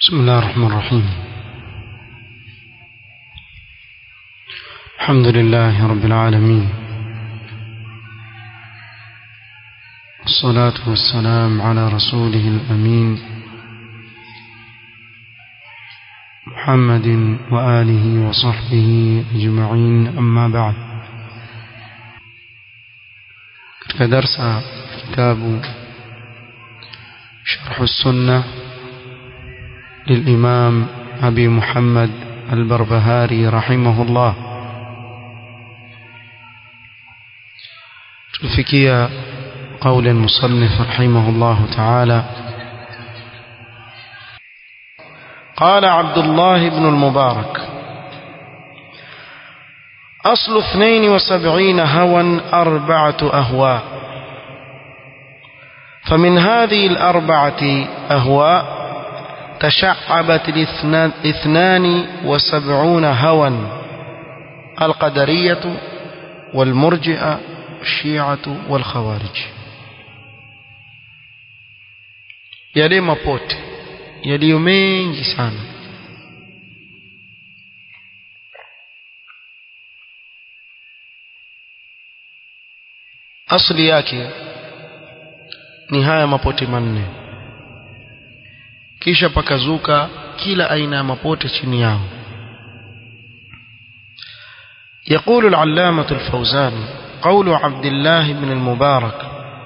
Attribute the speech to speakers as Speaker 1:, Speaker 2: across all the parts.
Speaker 1: بسم الله الرحمن الرحيم الحمد لله رب العالمين والصلاة والسلام على رسوله الأمين محمد وآله وصحبه أجمعين أما بعد كدرس كتاب شرح السنة للإمام أبي محمد البربهاري رحمه الله تلفكي قول المصنف رحمه الله تعالى قال عبد الله بن المبارك أصل اثنين وسبعين هوى أربعة أهواء فمن هذه الأربعة أهواء تشعبت الاثنان وسبعون هوى القدرية والمرجئة الشيعة والخوارج yale mapote yaliyo mengi sana asli yake ni haya mapote manne kisha pakazuka kila aina ya mapote chini yao يقول العلامة الفوزان قول عبد الله بن المبارك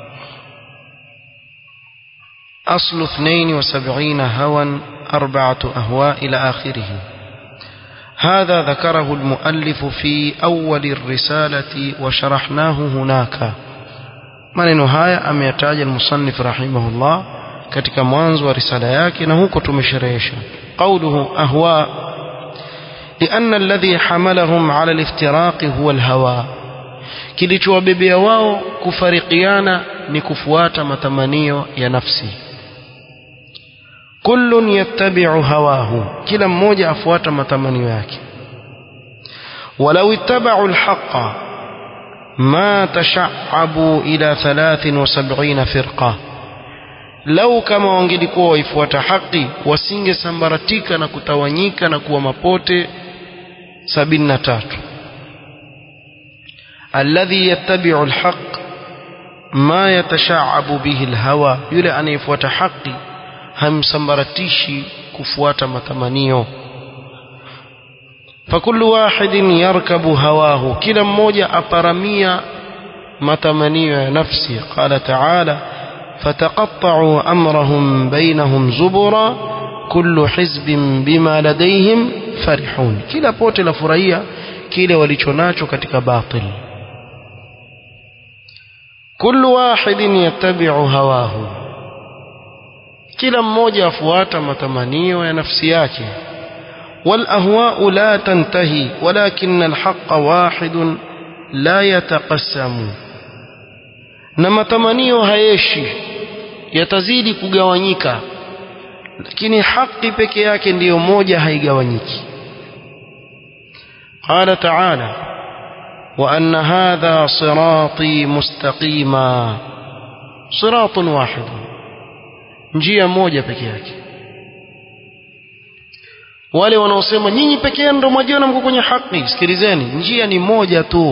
Speaker 1: أصل اثنين وسبعين هوى أربعة أهواء إلى آخره هذا ذكره المؤلف في أول الرسالة وشرحناه هناك maneno haya ameyataja المصنف رحمه الله katika mwanzo wa risala yake na huko tumesherehesha qawluhu ahwa لأن الذي حملهم على الافتراق هو الهوى kilichowabebea wao kufarikiana ni kufuata matamanio ya nafsi kullun yattabi'u hawahu kila mmoja afuata matamanio yake walau ittaba'u alhaqqa ma tasha'abu ila 73 firqa lau kama wangelikuwa waifuata haki wasingesambaratika na kutawanyika na kuwa mapote 73 alladhi yattabi'u alhaq ma yatasha'abu bihi alhawa yule anayefuata haki hamsambaratishi kufuata matamanio fakullu wahidin yarkabu hawahu kila mmoja aparamia matamanio ya nafsi qala ta'ala فتقطعوا أمرهم بينهم زبرا كل حزب بما لديهم فرحون كلا بوت لفريا كلا وليشوناتشو كتك باطل كل واحد يتبع هواه كلا mmoja afuata matamanio ya nafsi yake والأهواء لا تنتهي ولكن الحق واحد لا يتقسم na matamanio hayeshi yatazidi kugawanyika lakini haki peke yake ndiyo moja haigawanyiki قال تعالى وأن هذا صراطي مستقيما صراط واحد njia moja peke yake wale wanaosema nyinyi peke yenu ndio mwajiona mko kwenye haki sikilizeni njia ni moja tu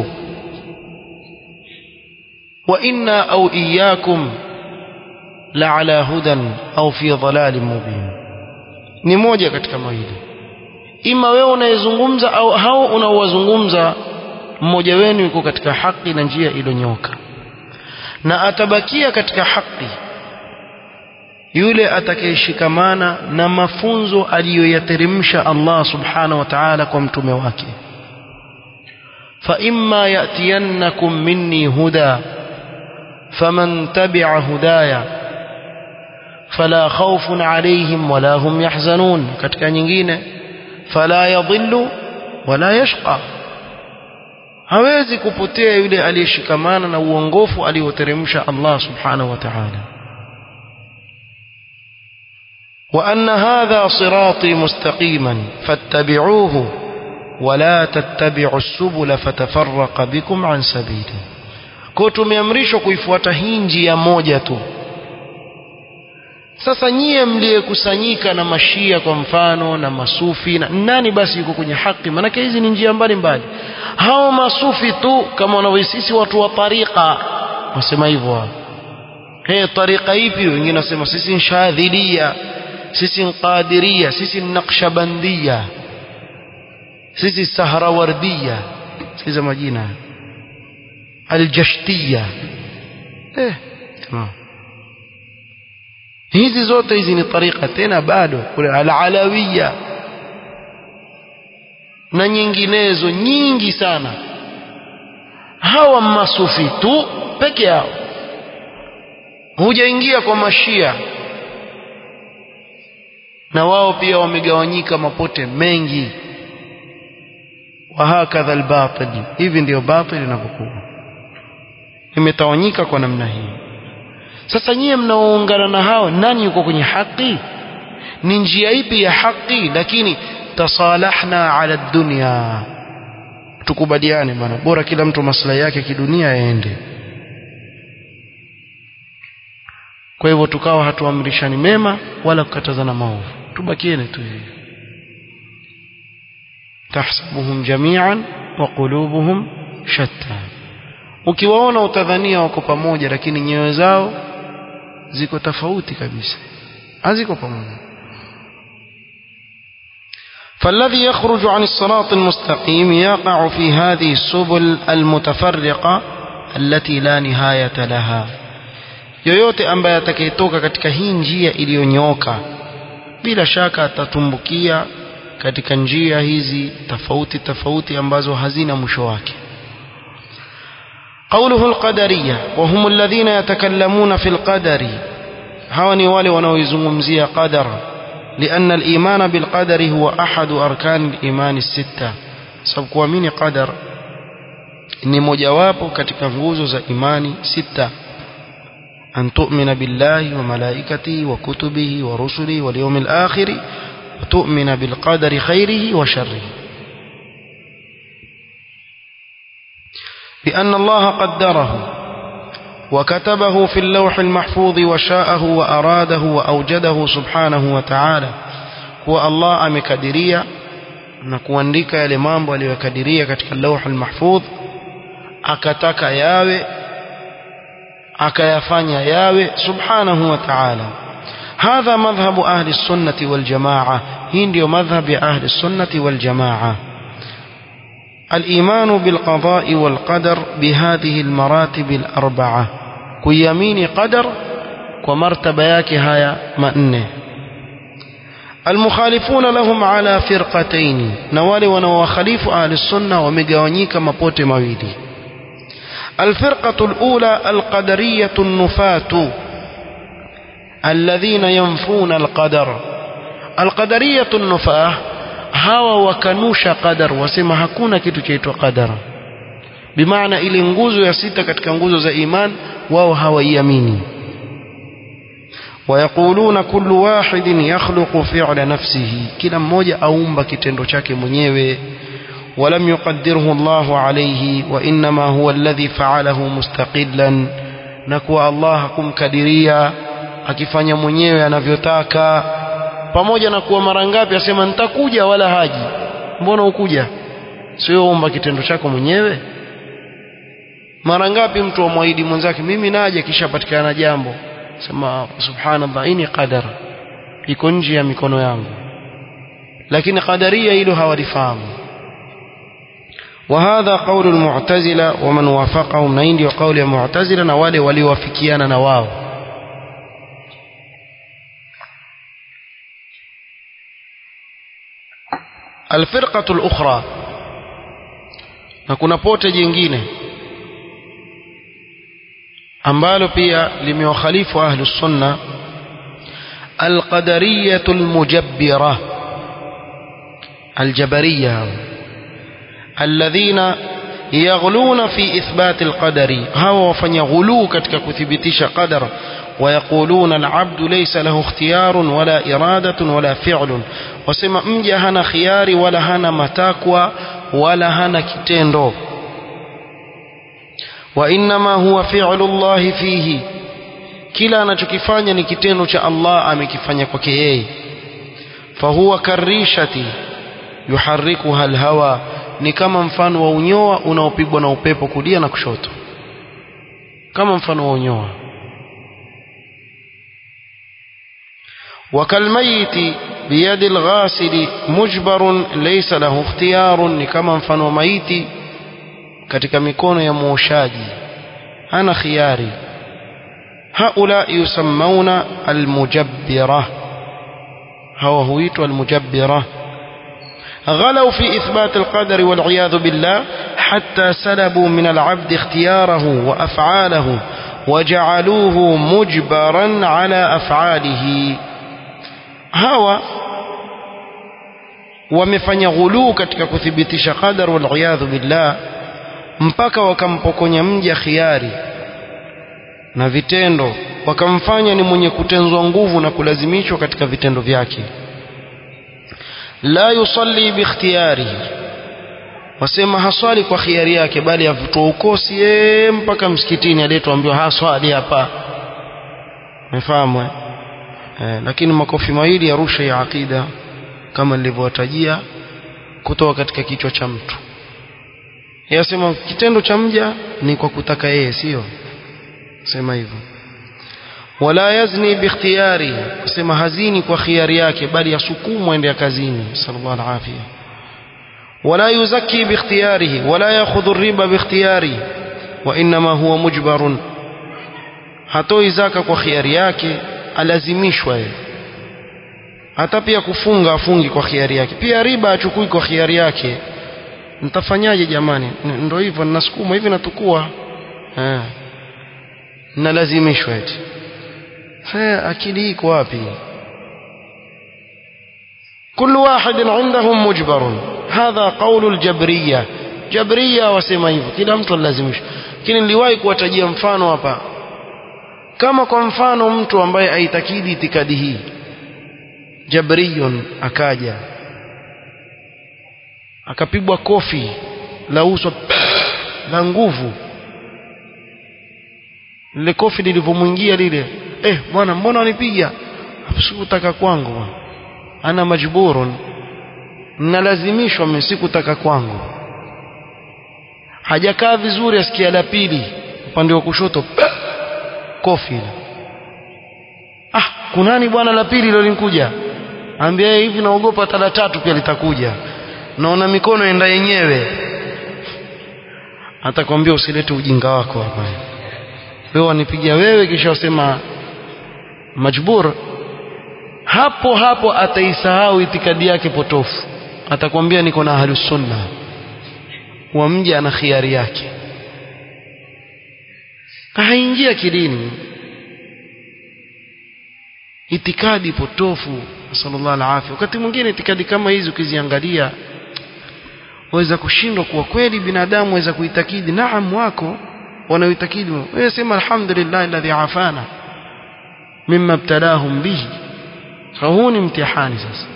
Speaker 1: وإنا أو إياكم لعلى هدى أو في ضلال مبين ni moja katika mawili ima wewe unayezungumza au hao unaowazungumza mmoja wenu yuko katika haki na njia iliyonyoka na atabakia katika haki yule atakayeshikamana na mafunzo aliyoyateremsha Allah subhanahu wa ta'ala kwa mtume wake fa imma yatiyannakum minni huda فمن تبع هدايا فلا خوف عليهم ولا هم يحزنون katika nyingine فلا يضل ولا يشقى hawezi kupotea yule aliyeshikamana na uongofu alioteremsha Allah subhanahu wa ta'ala وأن هذا صراطي مستقيما فاتبعوه ولا تتبعوا السبل فتفرق بكم عن سبيله kwa tumeamrishwa kuifuata hii njia moja tu sasa nyie mliyekusanyika na mashia kwa mfano na masufi na nani basi yuko kwenye haki maanake hizi ni njia mbalimbali hao masufi tu kama wanavyosisi watu wa tariqa wasema hivyo hao hey, tariqa ipi wengine wasema sisi ni shadhilia sisi ni qadiria sisi ni naqshbandia sisi sahrawardia sikiza majina aljashtia eh tamam hizi zote hizi ni tariqa tena bado kule alalawiya na nyinginezo nyingi sana hawa masufi tu peke yao hujaingia kwa mashia na wao pia wamegawanyika mapote mengi wahakadha albatil hivi ndio batil inavyokuwa imetawanyika kwa namna hii sasa nyie mnaoungana na hao nani yuko kwenye haki ni njia ipi ya haki lakini tasalahna ala dunya tukubaliane bwana bora kila mtu maslahi yake kidunia yaende kwa hivyo tukawa hatuamrishani mema wala kukatazana maovu tubakiene tu hivi tahsabuhum jami'an wa qulubuhum shatta ukiwaona utadhania wako pamoja lakini nyoyo zao ziko tofauti kabisa haziko pamoja فالذي يخرج عن الصراط المستقيم يقع في هذه السبل المتفرقة التي لا نهاية لها yoyote ambaye atakayetoka katika hii njia iliyonyooka bila shaka atatumbukia katika njia hizi tofauti tofauti ambazo hazina mwisho wake قوله القدرية وهم الذين يتكلمون في القدر هوني wale wanaoizungumzia qadar لأن الإيمان بالقدر هو أحد أركان الإيمان الستة sababu kuamini qadar ni mojawapo katika nguzo za imani sita أن تؤمن بالله وملائكته وكتبه ورسله واليوم الآخر وتؤمن بالقدر خيره وشره بأن الله قدره وكتبه في اللوح المحفوظ وشاءه وأراده وأوجده سبحانه وتعالى هو الله أمكدريا نكوandika yale mambo aliyokadiria katika اللوح المحفوظ akataka yawe akayafanya yawe subhanahu wa ta'ala hadha madhhabu ahli sunnati wal jamaa hii ndio madhhab ya ahli sunnati wal jamaa الإيمان بالقضاء والقدر بهذه المراتب الأربعة كيمين قدر ومرتبة yake haya manne المخالفون لهم على فرقتين na wale wanaowakhalifu ahli sunna wamegawanyika mapote mawili الفرقة الأولى القدرية النفاة الذين ينفون القدر القدرية النفاة hawa wakanusha qadar wasema hakuna kitu chaitwa qadar bimaana ile nguzo ya sita katika nguzo za iman wao hawaiamini ويقولون كل واحد يخلق فعل نفسه kila mmoja aumba kitendo chake mwenyewe ولم يقدره الله عليه وإنما هو الذي فعله مستقلا نكوى الله kumkadiria akifanya mwenyewe anavyotaka pamoja na kuwa mara ngapi asema nitakuja wala haji mbona ukuja sio omba kitendo chako mwenyewe mara ngapi mtu amwahidi mwenzake mimi naje kisha patikana jambo sema subhanallah hii ni qadar iko nje ya mikono yangu lakini qadaria hilo hawalifahamu وهذا قول المعتزلة ومن وافقهم نيندي وقول المعتزلة نوالي وليوافكيانا نواو الفرقة الأخرى نكون بوتة جنجينة ambalo pia limewakhalifu ahlu sunna alqadariyatu almujabbira aljabariya alladhina yaghluna fi ithbat alqadari hawa wafanya ghuluu katika kuthibitisha qadar ويقولون العبد ليس له اختيار ولا إرادة ولا فعل وسما مجا هنا خياري ولا هنا متاكوى ولا هنا كتندو وإنما هو فعل الله فيه kila anachokifanya ni kitendo cha Allah amekifanya kwake yeye fahuwa karishati yuharrikuha alhawa ni kama mfano wa unyoa unaopigwa na upepo kulia na kushoto kama mfano wa unyoa وكالميت بيد الغاسل مجبر ليس له اختيار ni kama mfano wa maiti katika mikono ya muoshaji hana khiari هؤلاء يسمون المجبرة هو هويت المجبرة غلوا في إثبات القدر والعياذ بالله حتى سلبوا من العبد اختياره وأفعاله وجعلوه مجبرا على أفعاله هوا wamefanya ghuluu katika kuthibitisha qadar waliyadhu billah mpaka wakampokonya mja khiari na vitendo wakamfanya ni mwenye kutenzwa nguvu na kulazimishwa katika vitendo vyake la yusalli bikhtiyarihi wasema haswali kwa khiari yake bali avutoa ukosi yeye mpaka msikitini aliyetuambiwa haswali hapa umefahamu eh? eh, lakini makofi mawili ya rusha ya aqida kama nilivyowatajia kutoka katika kichwa cha mtu yasema kitendo cha mja ni kwa kutaka yeye sio sema hivyo wala yazni bikhtiyari sema hazini kwa khiari yake bali yasukumwa ende kazini sallallahu alaihi afia wala yuzaki bikhtiyarihi wala yakhudhu riba bikhtiyari wa inma huwa mujbarun hatoi zaka kwa khiari yake alazimishwa yeye hata pia kufunga afungi kwa khiari yake pia riba achukui kwa khiari yake nitafanyaje jamani ndio hivyo ninasukuma hivi natukua eh nalazimishwa eti sasa akili iko wapi كل واحد عندهم مجبر هذا قول الجبرية جبرية wasema hivyo kila mtu lazimishwa lakini niliwahi kuwatajia mfano hapa kama kwa mfano mtu ambaye aitakidi itikadi hii jabriyun akaja akapigwa kofi la uso la nguvu lile kofi lilivyomwingia lile eh bwana mbona wanipiga sikutaka kwangu bwana ana majburun nalazimishwa mimi sikutaka kwangu hajakaa vizuri asikia la pili upande wa kushoto kofi ile ah kunani bwana la pili lilo linkuja ambia hivi naogopa hata la tatu pia litakuja naona mikono enda yenyewe atakwambia usilete ujinga wako hapa wewe wanipigia wewe kisha wasema majbur hapo hapo ataisahau itikadi yake potofu atakwambia niko na ahlus sunna wa mji ana khiari yake haingia kidini itikadi potofu sallallahu alaihi wakati mwingine itikadi kama hizi ukiziangalia waweza kushindwa kuwa kweli binadamu waweza kuitakidi naam wako wanaoitakidi wewe sema alhamdulillah alladhi afana mimma ibtalahum bihi فهو امتحان ساس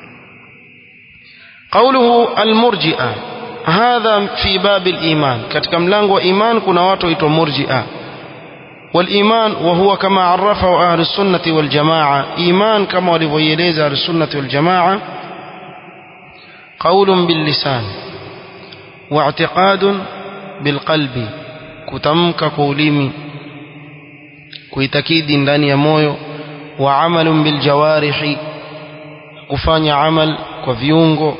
Speaker 1: قوله المرجئة هذا في باب الإيمان katika mlango wa iman kuna watu waitwa murji'a والإيمان وهو كما عرفه أهل السنة والجماعة إيمان كما وليليز أهل السنة والجماعة قول باللسان واعتقاد بالقلب كتمك قوليمي kuitakidi ndani ya moyo وعمل بالجوارح kufanya amal kwa viungo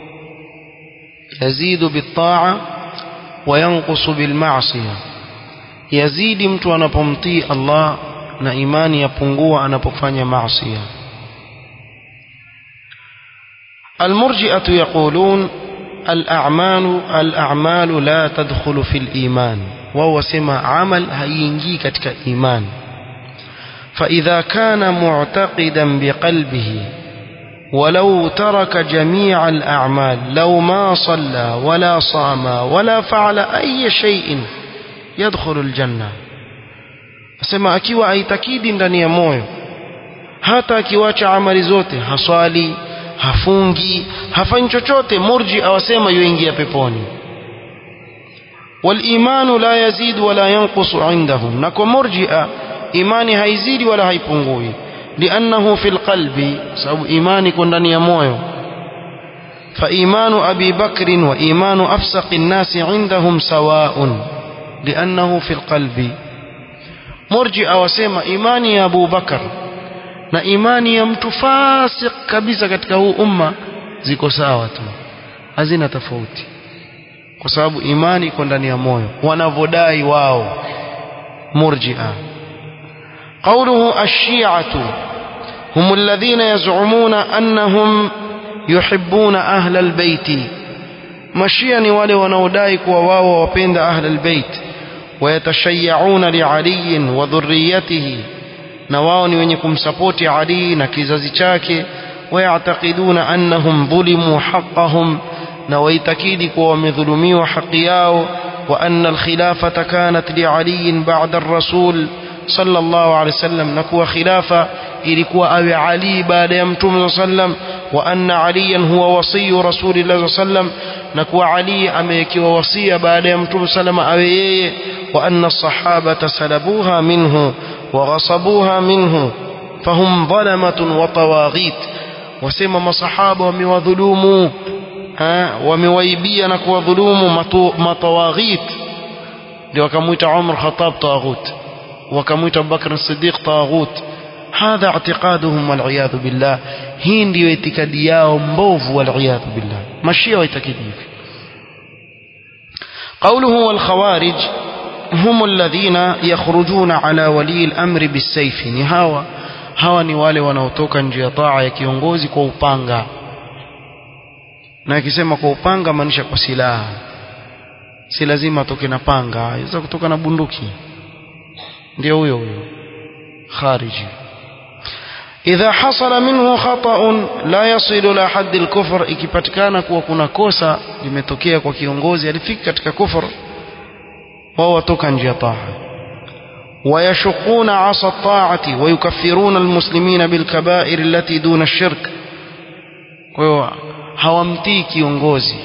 Speaker 1: yazidu bitaa wayanqusu bilmaasiya yazidi mtu anapomtii Allah na imani yapungua anapofanya maasiya المرجئة يقولون الأعمال الأعمال لا تدخل في الإيمان وهو سمى عمل هينجي كتك إيمان فإذا كان معتقدا بقلبه ولو ترك جميع الأعمال لو ما صلى ولا صام ولا فعل أي شيء يدخل الجنة asema akiwa aitakidi ndani ya moyo hata akiwacha amali zote haswali hafungi hafanyi chochote murji awasema yuingia peponi walimanu la yazid wala yanqusu indahum na kwa murjia imani haizidi wala haipungui liannahu fil qalbi sababu imani iko ndani ya moyo فإيمان أبي بكر وإيمان أفسق الناس عندهم سواء لأنه في القلب مرجع وسيما إيماني يا أبو بكر na imani ya mtu fasik kabisa katika huu umma ziko sawa tu hazina tofauti kwa sababu imani iko ndani ya moyo wanavodai wao murjia قوله الشيعة هم الذين يزعمون أنهم يحبون أهل البيت مشيا ni wale wanaodai kuwa wao wapenda أهل البيت ويتشيعون لعلي وذريته na wao ni wenye kumsapoti Ali na kizazi chake wayatakiduna annahum dhulimu haqqahum na waitakidi kuwa wamedhulumiwa haki yao wa anna alkhilafata kanat liali ba'da ar-rasul sallallahu alayhi wasallam na kuwa khilafa ilikuwa awe Ali baada ya mtume sallam wa anna aliyan huwa wasiyu rasulillah sallam na kuwa Ali amewekewa wasia baada ya mtume sallam awe yeye wa anna as-sahabata salabuha minhu وغصبوها منه فهم ظلمة وطواغيت وسمى مصحابة وموظلوم ومويبيا نكو ظلوم مطواغيت وكموت عمر خطاب طاغوت وكموت أبو بكر الصديق طاغوت هذا اعتقادهم والعياذ بالله هين ديو اعتقادياهم مبوف والعياذ بالله مشي ويتكديف قوله والخوارج هم الذين يخرجون على ولي الأمر بالسيف ni hawa hawa ni wale wanaotoka nje ya taa ya kiongozi kwa upanga na akisema kwa upanga maanisha kwa silaha si lazima atoke na panga aweza kutoka na bunduki ndio huyo huyo khariji idha hasala minhu khata'un la yasilu la hadd al-kufr ikipatikana kuwa kuna kosa limetokea kwa kiongozi alifika katika kufur wao watoka nje ya taa ويشقون عصا الطاعة ويكفرون المسلمين بالكبائر التي دون الشرك hawamtii kiongozi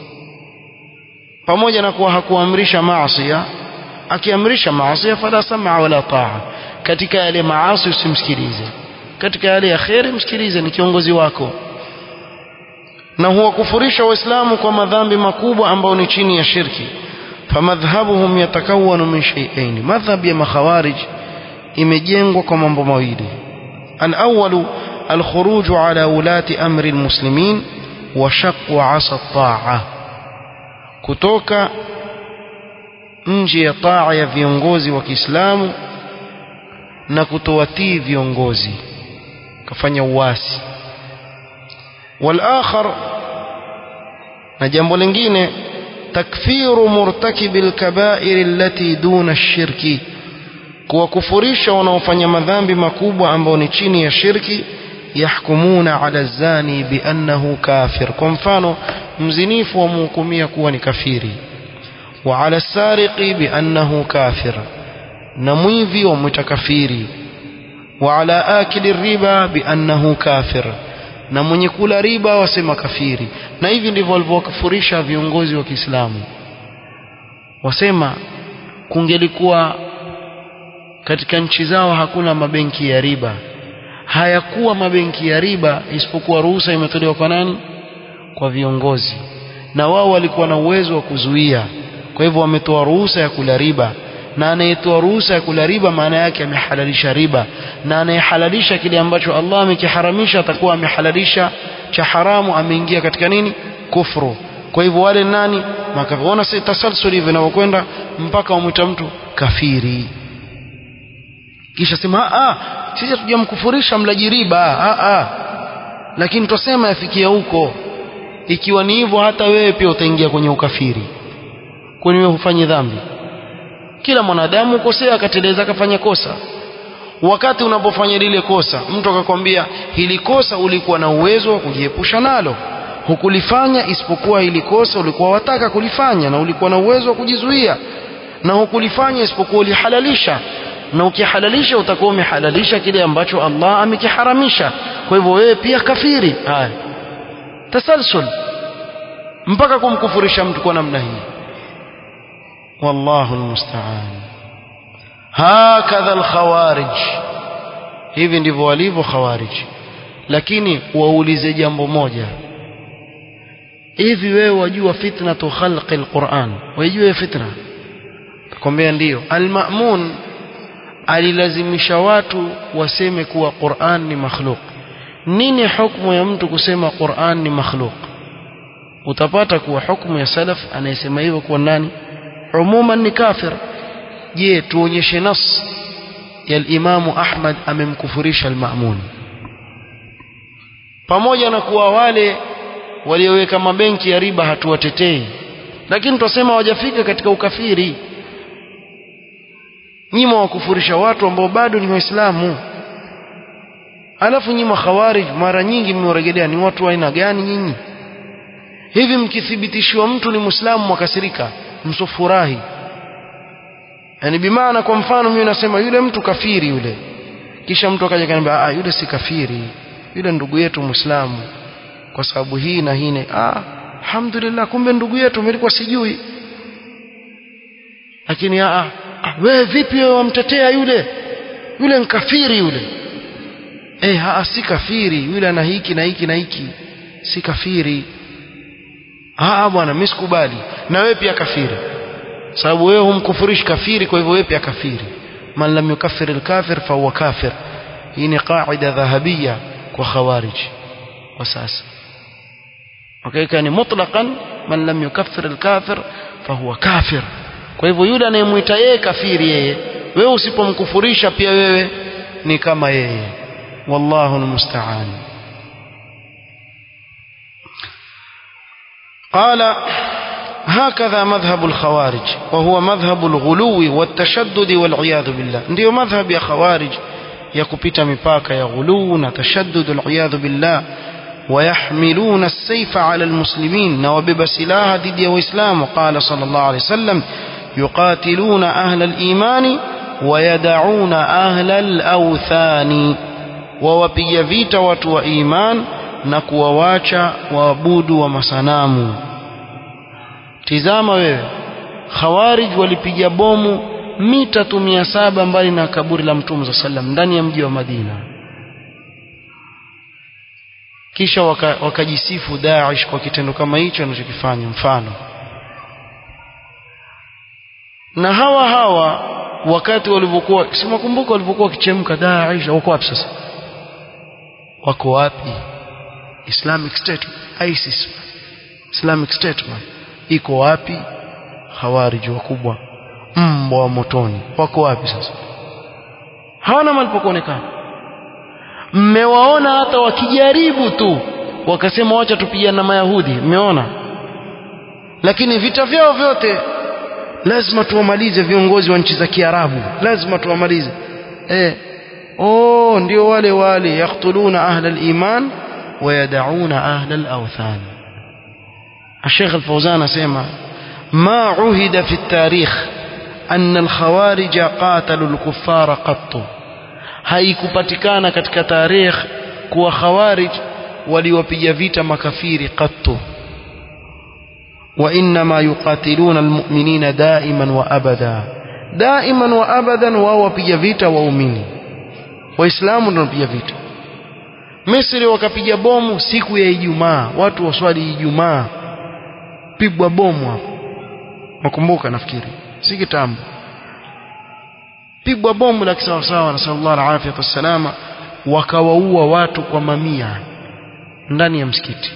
Speaker 1: pamoja na kuwa hakuamrisha maasiya akiamrisha maasiya fala sam'a wala taa katika yale maasi usimsikilize katika yale ya kheri msikilize ni kiongozi wako na huwakufurisha waislamu kwa madhambi makubwa ambayo ni chini ya shirki فمذهبهم يتكون من شيئين مذهب يا مخوارج imejengwa kwa mambo mawili الأول الخروج على ولاة أمر المسلمين وشق عصا الطاعة kutoka nje ya taa ya viongozi wa Kiislamu na kutowatii viongozi kafanya uasi wal-akhar na jambo lingine takfiru murtakibi alkabair allati duna ash-shirki kuwakufurisha wanaofanya madhambi makubwa ambao ni chini ya shirki yahkumuna ala zani biannahu kafir kwa mfano mzinifu wamhukumia kuwa ni kafiri wa ala sariqi biannahu kafir na mwivi wamwita kafiri wa ala akili riba biannahu kafir na mwenye kula riba wasema kafiri na hivi ndivyo walivyokufurisha viongozi wa Kiislamu wasema kungelikuwa katika nchi zao hakuna mabenki ya riba hayakuwa mabenki ya riba isipokuwa ruhusa imetolewa kwa nani kwa viongozi na wao walikuwa na uwezo wa kuzuia kwa hivyo wametoa ruhusa ya kula riba na anayetoa ruhusa ya kula riba maana yake amehalalisha riba na anayehalalisha kile ambacho Allah amekiharamisha atakuwa amehalalisha cha haramu ameingia katika nini kufru kwa hivyo wale nani makaona si tasalsul hivi vinavyokwenda mpaka wamwita mtu kafiri kisha sema ah sisi hatujamkufurisha mlaji riba ah ah lakini tusema yafikia huko ikiwa ni hivyo hata wewe pia utaingia kwenye ukafiri kwani wewe hufanyi dhambi kila mwanadamu ukosea akateleza akafanya kosa wakati unapofanya lile kosa mtu akakwambia hili kosa ulikuwa na uwezo wa kujiepusha nalo hukulifanya isipokuwa hili kosa ulikuwa wataka kulifanya na ulikuwa na uwezo wa kujizuia na hukulifanya isipokuwa ulihalalisha na ukihalalisha utakuwa umehalalisha kile ambacho Allah amekiharamisha kwa hivyo wewe pia kafiri haya tasalsul mpaka kumkufurisha mtu kwa namna hii wallahu almusta'an hakadha alkhawarij hivi ndivyo walivyo khawarij lakini waulize jambo moja hivi wewe wajua fitnatu khalqi alquran wajua fitna takwambia ndiyo almamun alilazimisha watu waseme kuwa Qur'an ni makhluk nini hukumu ya mtu kusema Qur'an ni makhluk utapata kuwa hukumu ya salaf anayesema hivyo kuwa nani umuman ni kafir je tuonyeshe nas ya al-Imam Ahmad amemkufurisha al-Ma'mun pamoja na kuwa wale walioweka mabenki ya riba hatuwatetei lakini tunasema hawajafika katika ukafiri nyima wakufurisha watu ambao bado ni waislamu alafu nyima khawarij mara nyingi mmewarejelea ni watu wa aina gani nyinyi hivi mkithibitishwa mtu ni muislamu mwakasirika msofurahi yani bimaana kwa mfano mimi nasema yule mtu kafiri yule kisha mtu akaja kaniambia ah yule si kafiri yule ndugu yetu muislamu kwa sababu hii na hii ah alhamdulillah kumbe ndugu yetu nilikuwa sijui lakini ah ah wewe vipi wewe wamtetea yule yule nkafiri yule eh haa si kafiri yule ana hiki na hiki na hiki si kafiri ah bwana mimi sikubali na wewe pia kafiri sababu wewe humkufurishi kafiri kwa hivyo wewe pia kafiri man lam yukaffir al-kafir fa huwa kafir hii ni qaida dhahabia kwa khawarij kwa sasa okay ni mutlaqan man lam yukaffir al-kafir fa huwa kafir kwa hivyo yule anayemuita yeye kafiri yeye wewe usipomkufurisha pia wewe ni kama yeye wallahu almusta'an قال هكذا مذهب الخوارج وهو مذهب الغلو والتشدد والعياذ بالله ndio madhhab ya khawarij ya kupita mipaka ya ghulu na tashaddud al'iyadhu billah ويحملون السيف على المسلمين نوبب سلاها ضد الإسلام قال صلى الله عليه وسلم يقاتلون أهل الإيمان ويدعون أهل الأوثان ووبي فيت وتو إيمان نكوواcha waabudu wa masanamu tizama wewe khawarij walipiga bomu mita tu mia saba mbali na kaburi la mtume sa sallam ndani ya mji wa Madina kisha wakajisifu waka Daesh kwa kitendo kama hicho anachokifanya mfano na hawa hawa wakati walivyokuwa simakumbuka walivyokuwa wakichemka Daesh wako wapi sasa wako wapi Islamic State ISIS Islamic State man iko wapi hawariji wakubwa mbwa wa motoni wako wapi sasa hawana mahali pa kuonekana mmewaona hata wakijaribu tu wakasema wacha tupigane na mayahudi mmeona lakini vita vyao vyote lazima tuwamalize viongozi wa nchi za kiarabu lazima tuwamalize eh oh ndio wale wale yaktuluna ahla aliman ويدعون أهل الأوثان الشيخ الفوزان اسمع ما عهد في التاريخ أن الخوارج قاتلوا الكفار قط haikupatikana katika tarikh kuwa khawarij waliwapiga vita makafiri qattu وإنما يقاتلون المؤمنين دائما وأبدا دائما وأبدا wao wapiga vita waumini waislamu ndio wapiga vita Misri wakapiga bomu siku ya Ijumaa watu waswali Ijumaa pigwa bomu hapo makumbuka nafikiri si kitambo pigwa bomu la kisawasawa na sallallahu alaihi wasallam wakawaua watu kwa mamia ndani ya msikiti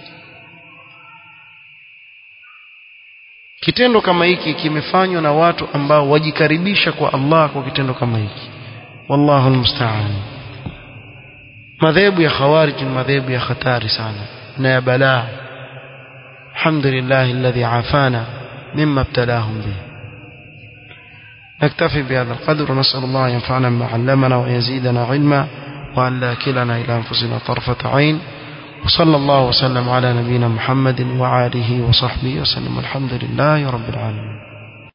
Speaker 1: kitendo kama hiki kimefanywa na watu ambao wajikaribisha kwa Allah kwa kitendo kama hiki wallahu almusta'an madhehebu ya khawarij ni madhehebu ya hatari sana na ya balaa alhamdulillah alladhi afana mimma ibtalahum bih نكتفي بهذا القدر ونسأل الله أن ينفعنا بما علمنا ويزيدنا علما وأن لا كلنا إلى أنفسنا طرفة عين وصلى الله وسلم على نبينا محمد وعاله وصحبه وسلم الحمد لله رب العالمين